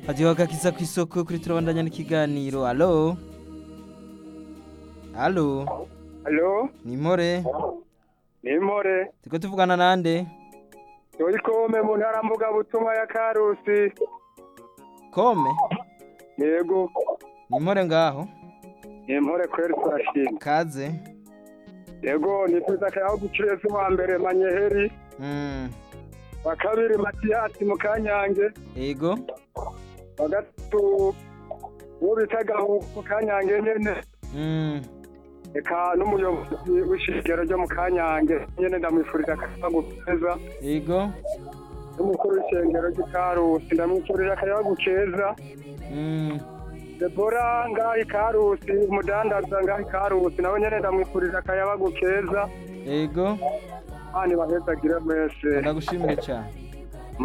hajyaho agakiza ku isoko kuri turabandanya n'ikiganiro alo alo Halo, ni impore ni Impore. turiko tuvugana nande Dori kome mu ntara mvugabutumwa ya Karusi. kome Yego, ni impore ngaho ni Impore kweri turashima. kaze Yego, nifuza akayaho gukireza uwa mbere Manyeheri, Mm, wa kabiri Matiyasi mu Kanyange, ego wa gatatu uwo bita Gahu mu Kanyange nyene. Mm, Eka n'umuyobozi w'ishigero ryo mu Kanyange nyene ndamwifurira akayaho keza. ego N'umukuru w'ishengero ry'i Karusi ndamwifurira akayaho keza. Mm, Debora ngaho ikarusi umudandaza ngaho ikarusi nawe nyene ndamwifurira akayabagu keza ego hano bahezagire mwese ndagushimire cyane